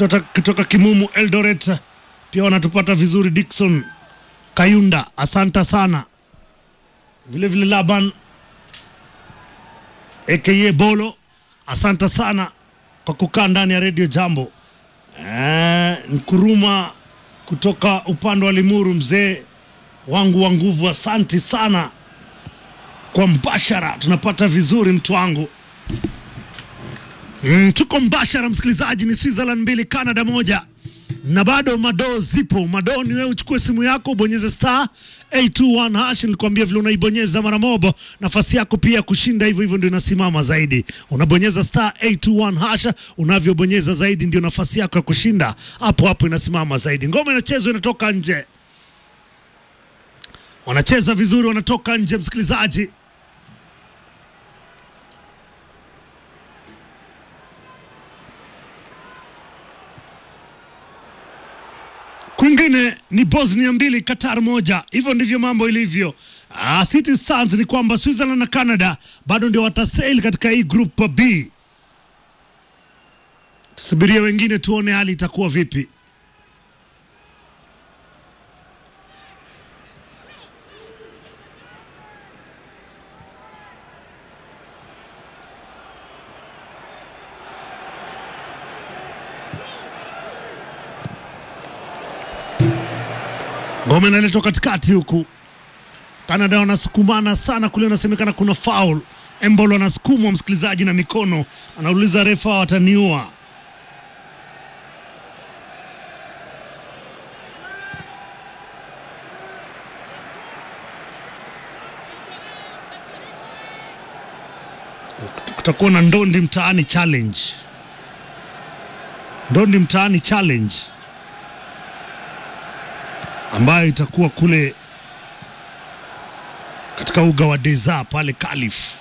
kutoka, kutoka Kimumu Eldoret pia wanatupata vizuri. Dickson Kayunda, asanta sana. Vile vile Laban aka Bolo, asanta sana kwa kukaa ndani ya redio Jambo. Eh, Nkuruma kutoka upande wa Limuru, mzee wangu wa nguvu, asanti sana kwa mbashara, tunapata vizuri mtu wangu. Mm, tuko mbashara msikilizaji, ni Switzerland mbili Canada moja, na bado madoo zipo. Madoo ni wewe uchukue simu yako ubonyeze star 821 hash. Nilikwambia vile unaibonyeza mara mobo, nafasi yako pia ya kushinda hivyo hivyo ndio inasimama zaidi. Unabonyeza star 821 hash, unavyobonyeza zaidi ndio nafasi yako ya kushinda hapo hapo inasimama zaidi. Ngoma inachezwa inatoka nje, wanacheza vizuri, wanatoka nje msikilizaji. Kwingine ni Bosnia mbili Qatar moja. Hivyo ndivyo mambo ilivyo. Ah, City Stars ni kwamba Switzerland na Canada bado ndio watasail katika hii group B. Tusubirie wengine tuone hali itakuwa vipi. Ngome inaletwa katikati huku, Canada wanasukumana sana kule, inasemekana kuna foul. Embolo anasukumwa msikilizaji na mikono, anauliza refa wataniua. Kutakuwa na ndondi mtaani challenge, ndondi mtaani challenge ambayo itakuwa kule katika uga wa Deza pale Kalif.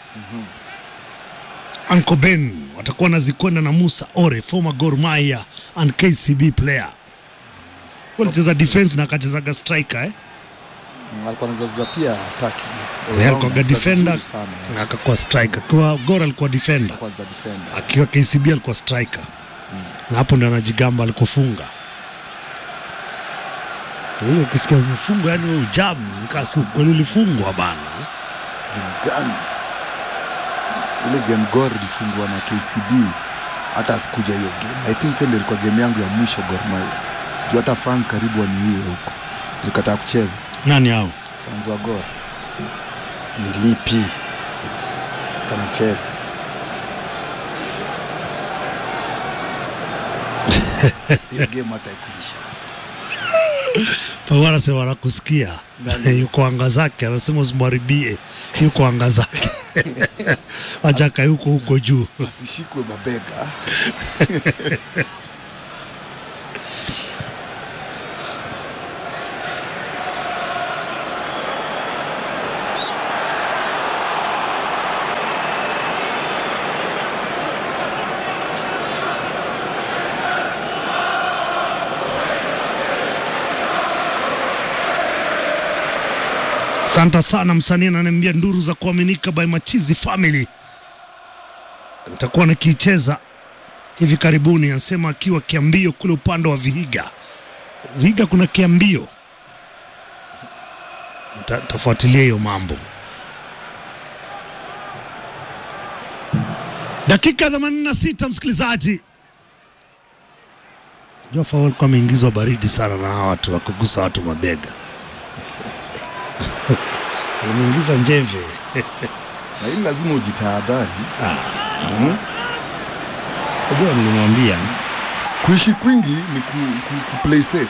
Uncle Ben watakuwa nazikwenda na Musa Ore, former Gor Mahia and KCB player. Walicheza defense na akachezaga striker eh? alikuwa anazaza pia ataki Yeye alikuwa defender na akakuwa striker. Kwa Gor alikuwa defender, kwanza defender akiwa KCB alikuwa striker na hapo ndio anajigamba alikofunga. Hiyo ukisikia umefungwa, yani wewe ujamu nikasi kweli ulifungwa bana. game gani ile game Gor ilifungwa na KCB hata sikuja hiyo game I think hiyo ndio ilikuwa game yangu ya mwisho Gor Mahia juu hata fans karibu waniue huko nilikataa kucheza Nani hao? fans wa Gor nilipi kanicheza hiyo game hata ikuisha Fawara anasema wanakusikia, yuko anga zake, anasema usimharibie, yuko anga zake wachaka yuko huko juu. asishikwe mabega Asante sana msanii ananiambia nduru za kuaminika by Machizi Family. Nitakuwa nikiicheza hivi karibuni, anasema akiwa Kiambio kule upande wa Vihiga. Vihiga kuna Kiambio, Nita- nitafuatilia hiyo mambo. Dakika 86 msikilizaji. Jofa walikuwa ameingizwa baridi sana na hawa watu wakugusa watu mabega wameingiza njeve na hili lazima ujitahadhari Unajua nilimwambia kuishi kwingi ni ku, ku, ku play safe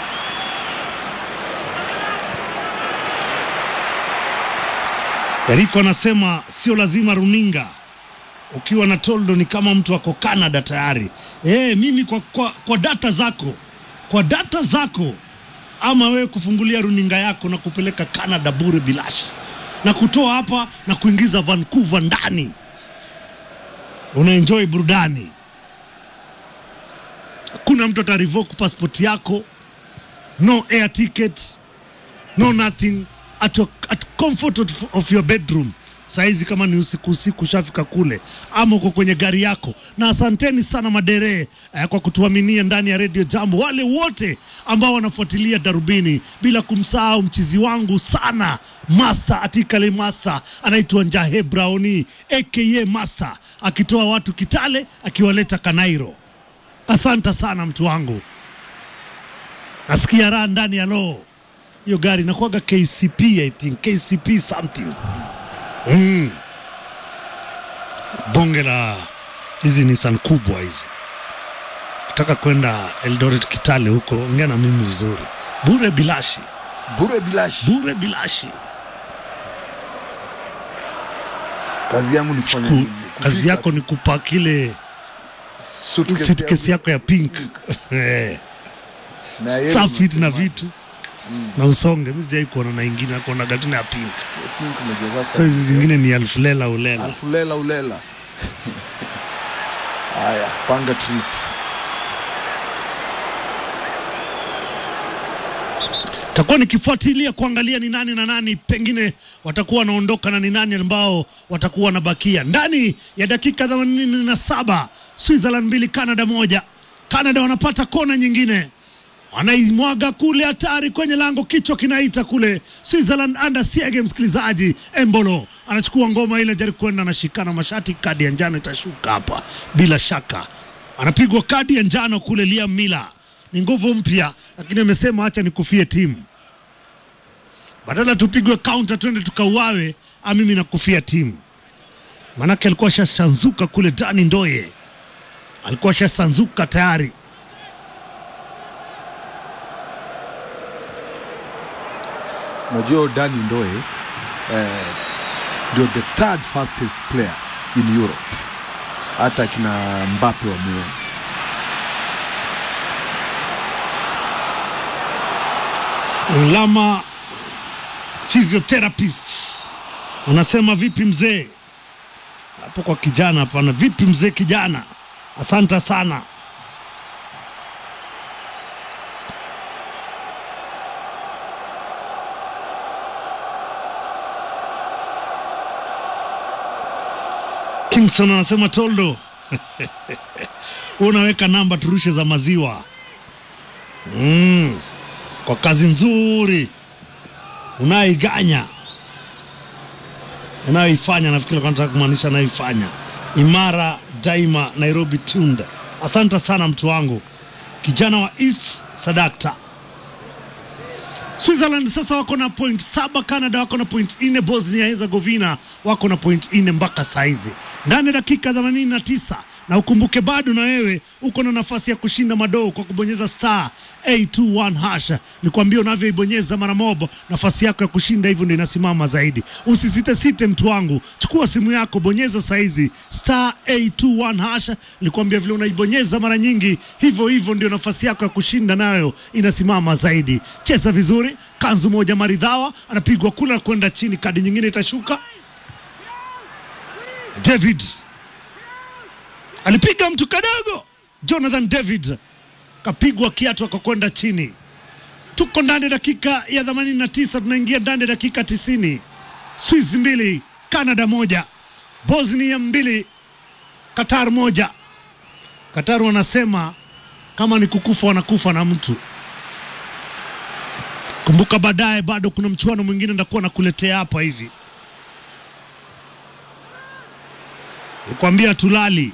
Eriko anasema sio lazima runinga ukiwa na toldo ni kama mtu ako Canada tayari. E, mimi kwa, kwa, kwa data zako kwa data zako ama wewe kufungulia runinga yako na kupeleka Canada bure bilashi na kutoa hapa na kuingiza Vancouver ndani, unaenjoy burudani. Kuna mtu atarevoke passport yako, no air ticket, no nothing at, your, at comfort of, of your bedroom saizi, kama ni usiku usiku ushafika kule ama uko kwenye gari yako. Na asanteni sana madere eh, kwa kutuaminia ndani ya redio Jambo, wale wote ambao wanafuatilia Darubini, bila kumsahau mchizi wangu sana Masa Atikale Masa, anaitwa Njahe Braoni aka Masa, akitoa watu Kitale akiwaleta Kanairo. Asante sana mtu wangu, nasikia raha ndani ya loo. Hiyo gari inakuwaga KCP, I think KCP something mm. Bonge la hizi Nissan kubwa hizi, kutaka kwenda Eldoret Kitale huko, ongea na mimi vizuri, bure bilashi, bure bilashi. bure bilashi. Kazi yangu ni kufanya Ku, nini? kazi Kufika yako ni kupak ile suitcase suitcase yako ya pink Eh, na yeye stuff it na unasema, vitu na usonge. Mimi sijai kuona na ingine, nakuona gatuna ya pink. pink umejaza So hizi zingine ni alfu lela ulela. Alfu lela ulela. Haya, panga trip. takuwa nikifuatilia kuangalia ni nani na nani pengine watakuwa wanaondoka na ni nani ambao watakuwa wanabakia ndani ya dakika themanini na saba Switzerland mbili Canada moja. Canada wanapata kona nyingine, wanaimwaga kule, hatari kwenye lango, kichwa kinaita kule. Switzerland under siege, msikilizaji. Embolo anachukua ngoma ile, jaribu kwenda, anashikana mashati, kadi ya njano itashuka hapa bila shaka, anapigwa kadi ya njano kule. Liam Miller ni nguvu mpya, lakini amesema acha nikufie timu badala tupigwe counter twende tukauawe, a mimi nakufia timu. Manake alikuwa ashasanzuka kule, Dani Ndoye alikuwa ashasanzuka tayari. Unajua Dani Ndoe eh, ndio the third fastest player in Europe, hata kina Mbappe wamuona. Lama physiotherapist anasema vipi mzee hapo kwa kijana? Hapana, vipi mzee kijana? Asante sana. Kingston anasema Toldo, unaweka namba turushe za maziwa mm, kwa kazi nzuri unayoiganya unayoifanya. Nafikiri alikuwa anataka kumaanisha anayoifanya. Imara daima, Nairobi Tunda. Asante sana mtu wangu, kijana wa East Sadakta. Switzerland sasa wako na point saba, Canada wako na point nne, Bosnia Herzegovina wako na point nne mpaka saizi ndani ya dakika 89 na ukumbuke bado na wewe uko na nafasi ya kushinda madoo kwa kubonyeza star 821 hash. Nikwambia unavyoibonyeza mara mobo, nafasi yako ya kushinda hivyo ndio inasimama zaidi. Usisite site, mtu wangu, chukua simu yako, bonyeza saizi star 821 hash. Nikwambia vile unaibonyeza mara nyingi, hivyo hivyo ndio nafasi yako ya kushinda nayo inasimama zaidi. Cheza vizuri, kanzu moja maridhawa, anapigwa kula kwenda chini, kadi nyingine itashuka. David alipiga mtu kadogo, Jonathan David kapigwa kiatu akakwenda chini. Tuko ndani ya dakika ya 89, tunaingia ndani ya dakika 90. Swiss mbili Canada moja, Bosnia mbili Qatar moja. Qatar wanasema kama ni kukufa wanakufa na mtu. Kumbuka baadaye bado kuna mchuano mwingine ndakuwa nakuletea hapa hivi, nikwambia tulali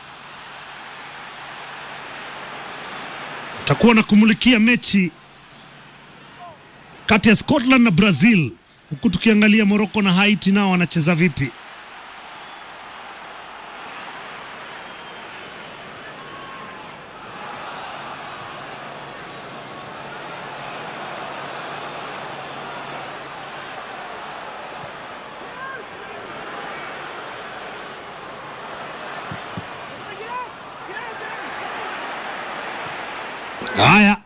takuwa na kumulikia mechi kati ya Scotland na Brazil, huku tukiangalia Morocco na Haiti nao wanacheza vipi. Haya,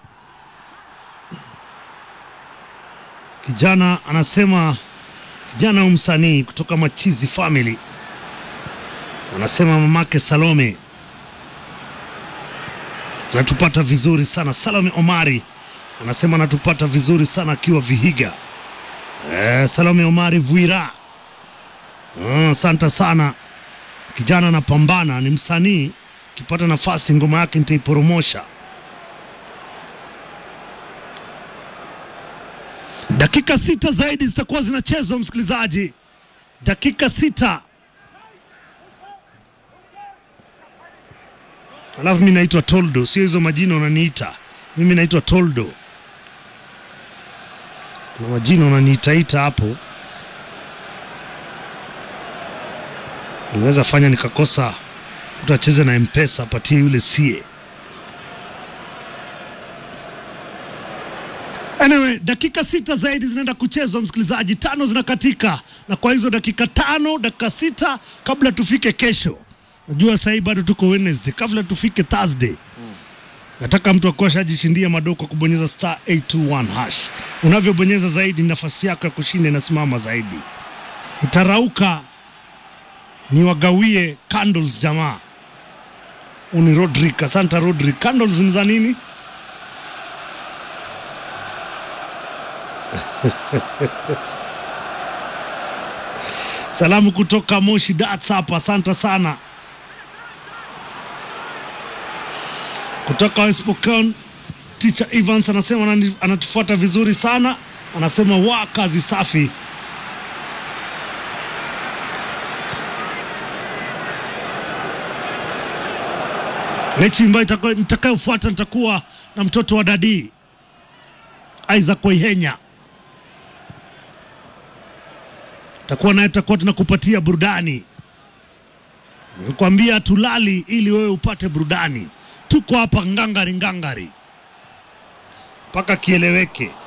kijana anasema, kijana msanii kutoka Machizi Family anasema mamake Salome anatupata vizuri sana. Salome Omari anasema anatupata vizuri sana akiwa Vihiga. Eh, Salome Omari Vuira Asante sana kijana, anapambana, ni msanii. Akipata nafasi ngoma yake nitaiporomosha. Dakika sita zaidi zitakuwa zinachezwa, msikilizaji, dakika sita. Alafu mi naitwa Toldo, sio hizo majina unaniita mimi. Naitwa Toldo, kuna majina unaniitaita hapo, unaweza fanya nikakosa mtu acheze na Mpesa, apatie yule sie. Anyway, dakika sita zaidi zinaenda kuchezwa msikilizaji, tano zinakatika, na kwa hizo dakika tano, dakika sita kabla tufike kesho, najua sahii bado tuko Wednesday, kabla tufike Thursday nataka mtu akuwa shajishindia madoo kwa kubonyeza star 821 hash. Unavyobonyeza zaidi, nafasi yako ya kushinda inasimama zaidi. Itarauka ni wagawie candles jamaa. Uni Rodrick, asante Rodrick. Candles ni za nini? Salamu kutoka Moshi Dats hapa, asante sana. Kutoka West Pokot, Teacher Evans anasema anani- anatufuata vizuri sana, anasema wa kazi safi. Mechi ambayo itaka- nitakayofuata nitakuwa na mtoto wa Dadi Isaac Waihenya, takuwa naye, tutakuwa tunakupatia burudani. Nikwambia tulali ili wewe upate burudani. Tuko hapa ngangari ngangari mpaka kieleweke.